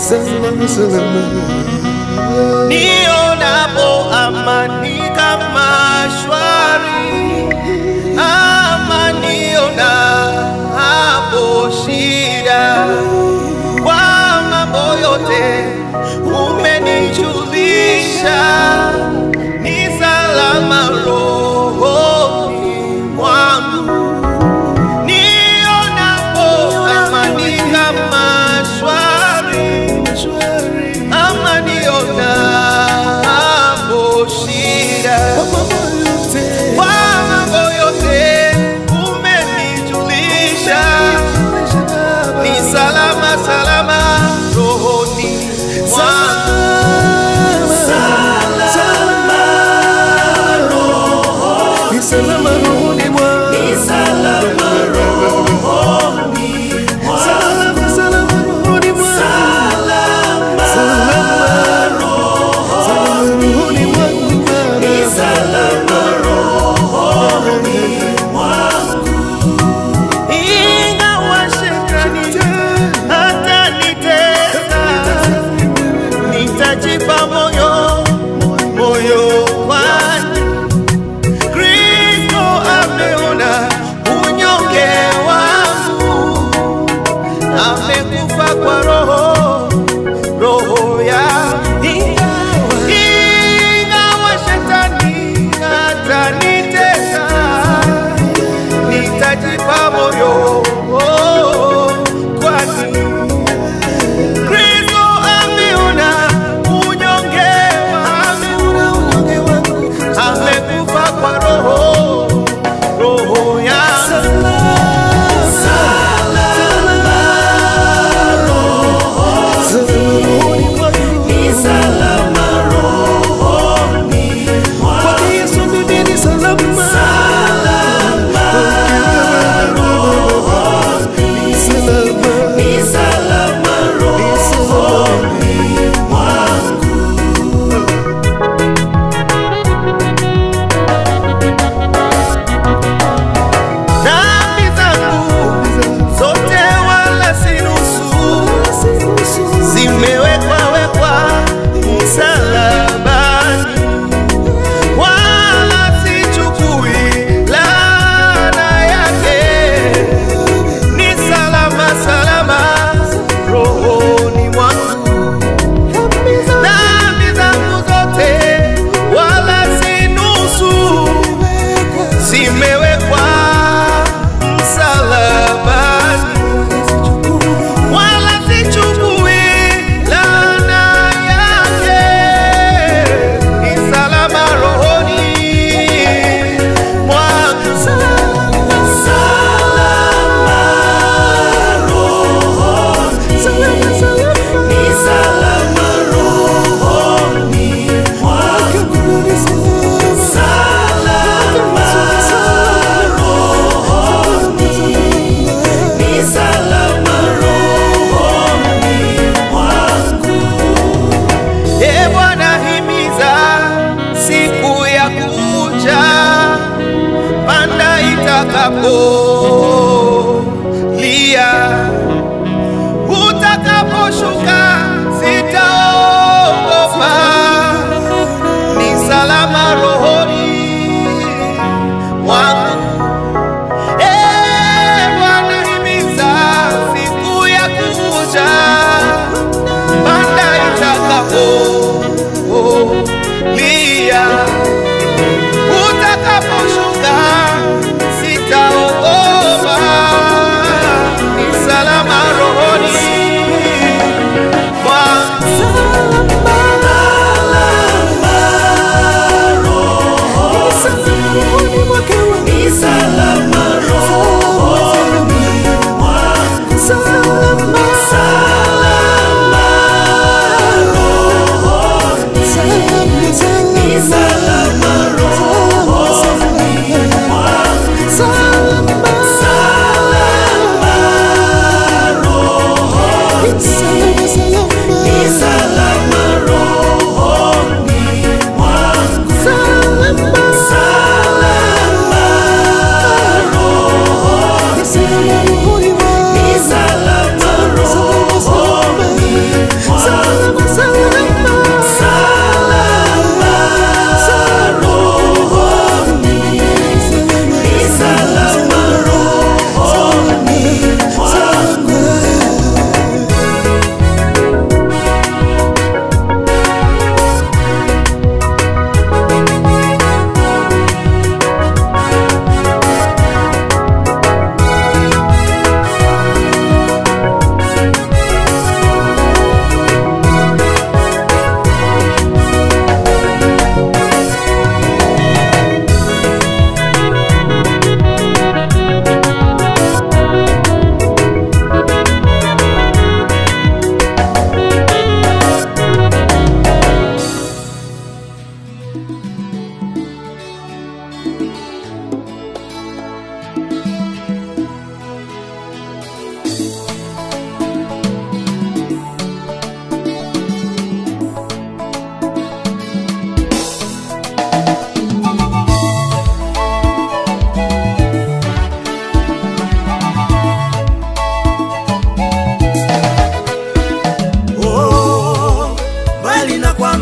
salama salama nionapo amani kama shwari, ama nionapo shida, kwa mambo yote umenijulisha, ni salama rohoni mwangu nionapo amani kama shwari ama nionapo shida kwa mambo yote umenijulisha ni salama salama rohoni mwangu ni salama rohoni mwangu salama salama rohoni mwangu salama salama rohoni mwangu ingawa shetani hata nitesa nitajipa moyo moyo kwani Kristo ameona unyonge wangu, amekufa kwa roho roho ya ingawa shetani atanitesa, nitajipa moyo kwani Kristo ameona unyonge wangu, amekufa kwa roho roho yangu salama rohoni mwangu kwake Yesu mimi ni salama salama ni salama rohoni dhambi zangu zote wala si nusu zimewekwa wekwa msalabani, wala sichukui laana yake. Ni salama salama rohoni mwangu, dhambi zangu zote wala si nusu zimewekwa msalabani wala sichukui laana yake, ni salama rohoni mwangu. E Bwana, himiza siku ya kuja, panda itakapolia, utakaposhuka sitaogopa, ni salama rohoni mwangu. E Bwana, himiza siku ya kuja panda itakapolia, utakaposhuka sitaogopa,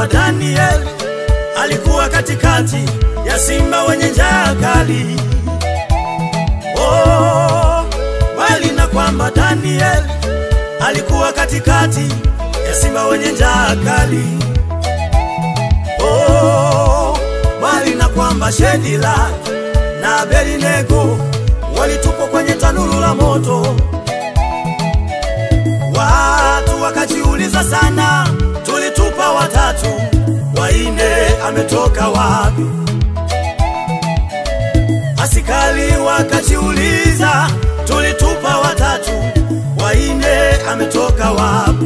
kwamba Daniel alikuwa katikati ya simba wenye njaa kali. Oh, bali na kwamba Daniel alikuwa katikati ya simba wenye njaa kali. Oh, bali na kwamba Shedila na Abednego walitupwa kwenye tanuru la moto. Watu wakajiuliza sana, tulitupa watatu, waine ametoka wapi? Asikali wakajiuliza, tulitupa watatu, waine ametoka wapi?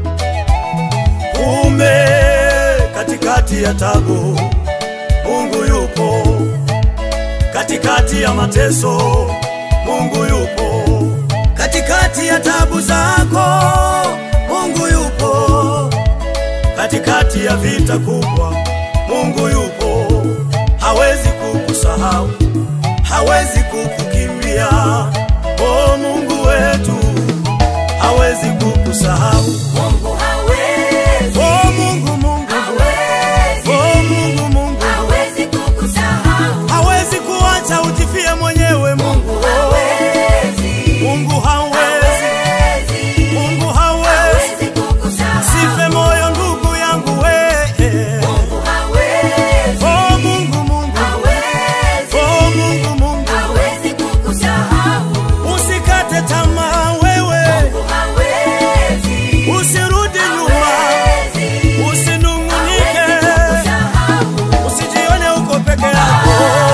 Kumbe katikati ya tabu Mungu yupo, katikati ya mateso Mungu yupo, katikati ya tabu zako Mungu yupo, katikati ya vita kubwa Mungu yupo, hawezi kukusahau, hawezi kukukimbia. Oh, Mungu wetu hawezi kukusahau. Mungu hawezi, Oh, Mungu, Mungu, hawezi, oh, Mungu, Mungu hawezi kukusahau. hawezi kuacha ujifie mwenyewe. Mungu, Hawezi, Mungu hawezi, hawezi, Mungu hawezi. hawezi kukusahau. Sife moyo ndugu yangu we. Mungu hawezi, Oh, Mungu, Mungu, hawezi, oh, Mungu, Mungu hawezi kukusahau. usikate tamaa wewe, Mungu hawezi, usirudi nyuma, hawezi, usinung'unike, hawezi kukusahau. usijione uko peke yako.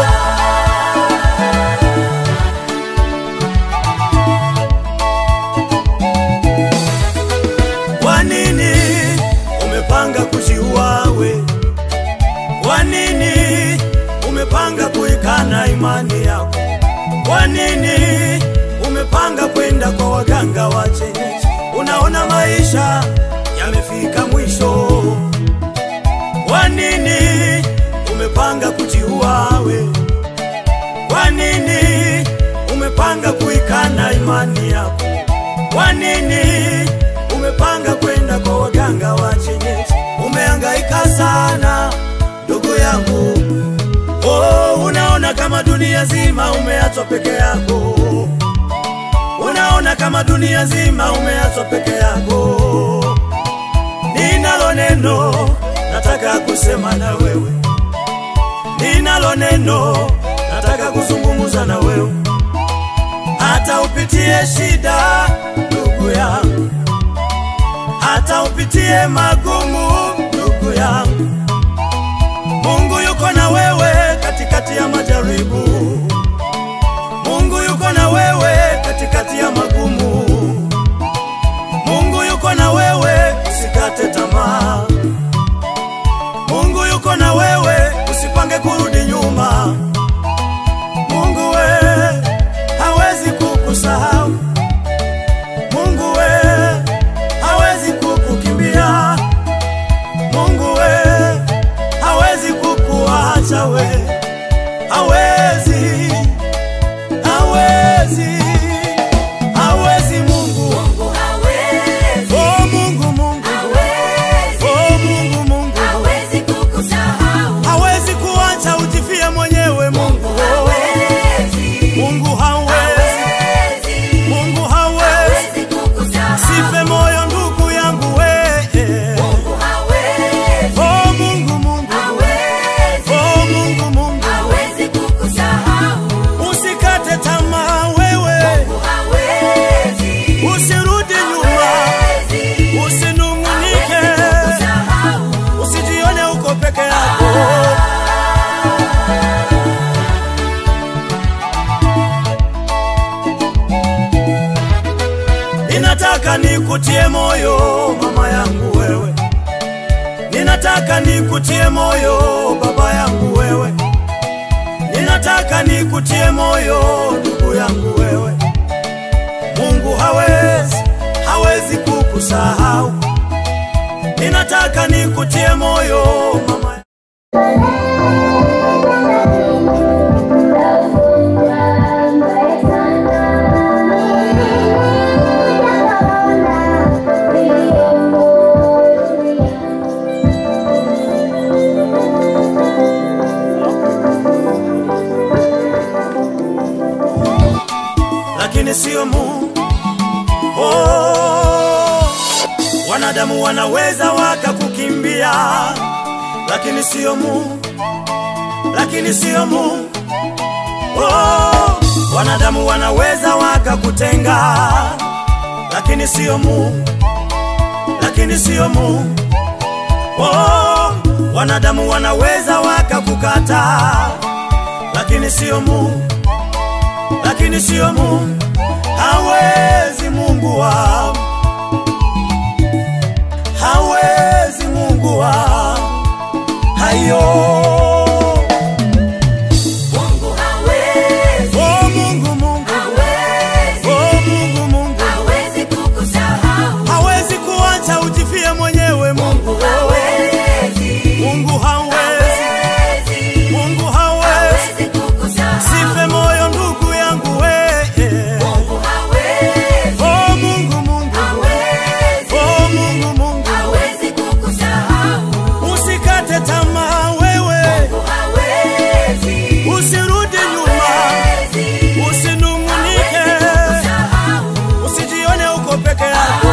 Kwa nini umepanga kujiua we? Kwa nini umepanga kuikana imani yako? Kwa nini umepanga kwenda kwa waganga wa kienyeji? Unaona maisha yamefika mwisho. Kwa nini umepanga kujiua we? Kwa nini umepanga kuikana imani yako? Kwa nini umepanga kwenda kwa waganga wa kienyeji? Umehangaika sana ndugu yangu, oh, unaona kama dunia zima umeachwa peke yako, unaona kama dunia zima umeachwa peke yako. Ninalo neno nataka kusema na wewe, ninalo neno nataka kuzungumza na wewe hata upitie shida ndugu yangu, hata upitie magumu ndugu yangu, Mungu yuko na wewe katikati ya majaribu. Mungu yuko na wewe katikati ya magumu. Mungu yuko na wewe, usikate tamaa. Mungu yuko na wewe, usipange kurudi nyuma. Mungu we hawezi kukusahau. Mungu we hawezi kukukimbia. Mungu we hawezi kukuacha we, hawezi, hawezi, hawezi Mungu. Mungu hawezi, Oh Mungu, Mungu, hawezi, oh Mungu, Mungu hawezi kukusahau. hawezi kuacha ujifie mwenyewe. Mungu, Hawezi, Mungu hawezi, hawezi, Mungu hawezi. hawezi kukusahau. Sife moyo ndugu yangu we. Mungu hawezi, Oh Mungu, Mungu, hawezi, oh Mungu, Mungu hawezi kukusahau. usikate tamaa wewe, Mungu hawezi, usirudi nyuma, hawezi, usinung'unike, kukusahau. usijione uko peke yako. Ninataka nikutie moyo mama yangu wewe, ninataka nikutie moyo baba yangu wewe, ninataka nikutie moyo ndugu yangu wewe. Mungu hawezi, hawezi kukusahau. Ninataka nikutie moyo mama Thank Wanadamu wanaweza wakakukimbia, lakini sio Mungu, lakini sio Mungu. Oh, wanadamu wanaweza wakakutenga, lakini sio Mungu, lakini sio Mungu. Oh, wanadamu wanaweza wakakukata, lakini sio Mungu, lakini sio Mungu. Hawezi Mungu wa hawezi Mungu wa hayo. Mungu hawezi, Oh Mungu, Mungu, hawezi, oh Mungu, Mungu hawezi kukusahau. hawezi kuacha ujifie mwenyewe. Mungu, Hawezi, Mungu hawezi, hawezi, Mungu hawezi. hawezi kukusahau. Sife moyo ndugu yangu we. Mungu hawezi, Oh Mungu, Mungu, hawezi, oh Mungu, Mungu, hawezi kukusahau. usikate tamaa wewe, Mungu hawezi, usirudi nyuma, hawezi, usinung'unike, hawezi kukusahau. usijione uko peke yako.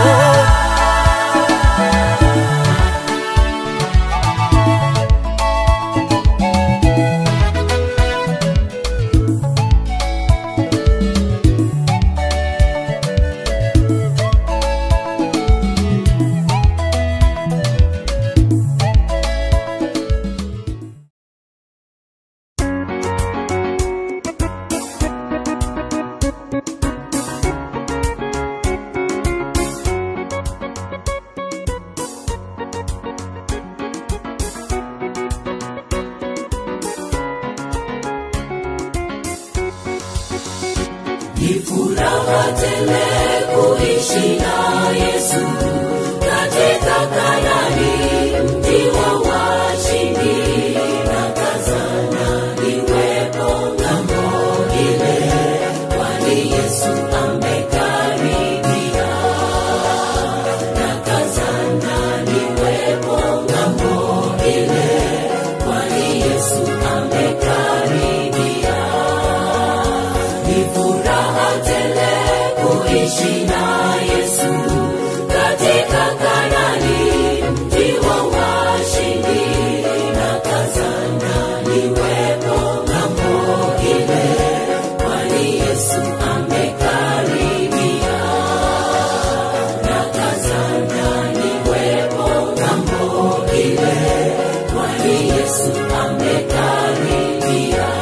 Ni furaha tele kuishi na Yesu katika Kanani, mji wa washindi na kazana niwepo ng'ambo ile, kwani Yesu amekaribia. Na kazana niwepo ng'ambo ile, kwani Yesu amekaribia. Ni furaha tele kuishi na Yesu katika Kanani, mji wa washindi na kazana niwepo ng'ambo ile, kwani Yesu amekaribia. Na kazana niwepo ng'ambo ile, kwani Yesu amekaribia.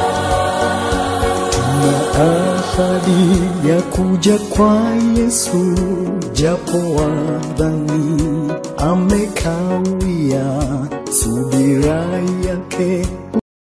ahadi ya kuja kwa Yesu, japo wadhani amekawia, subira yake